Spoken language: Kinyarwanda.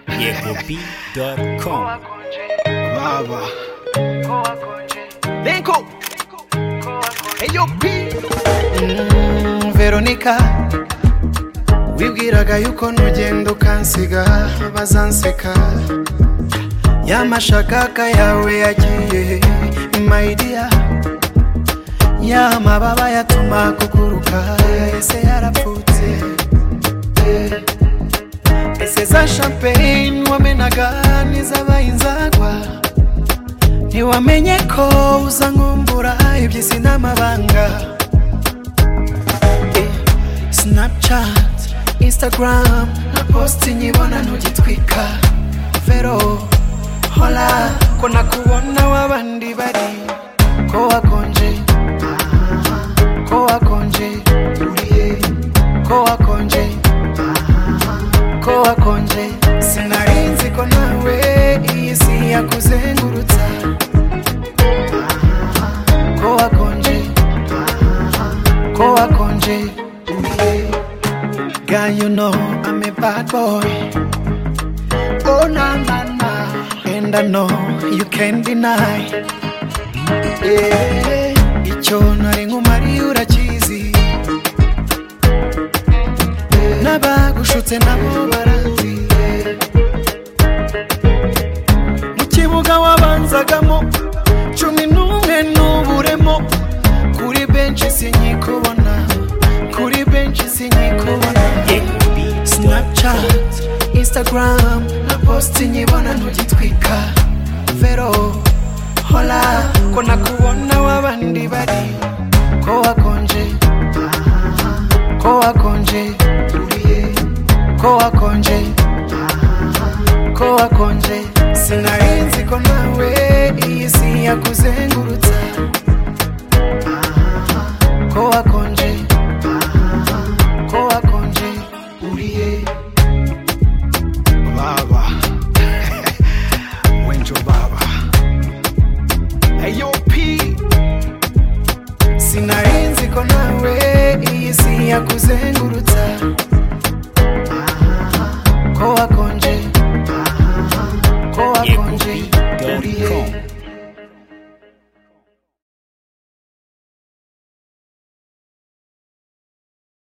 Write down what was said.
It will be.com. baba Denko Eyo P Veronica wibwiraga yuko nugenda ukansiga bazanseka yamashakaka yawe yagiye maidiya yamababa yatuma kuguruka ese yarapfutse Eh. ese za champagne wamenaga nizabaye inzagwa ntiwamenye ko uza nkumbura iby'isi n'amabanga snapchat instagram na post nyibona ntugitwika vero hola ko nakubona w'abandi bari ko wakonje aha, ko wakonje uriye ko wakonje aha, ko wakonje sinarinzi ko nawe iyi si yakuzengurutsa ko wakonje ko wakonje uriye Girl, you know I'm a bad boy. Oh, na na na. And I know you can't deny. Yeah. Icyo nari nkumariye urakizi. N'abagushutse nabo barazi. Mu kibuga wabanzagamo cumi n'umwe n'uburemo. Kuri benshi sinyikubona. Kuri benshi sinyikubona. It will be. snapchat instagram na posti nyibona ntugitwika vero hola ko nakubona w'abandi bari ko wakonje aha, ko wakonje uriye ko wakonje aha, ko wakonje sinarinzi ko nawe iyi si yakuzengurutsa aha, ko wakonje aha, ko wakonje uriye baba wenjo baba ayop sinarinzi ko nawe iyi si yakuzengurutsa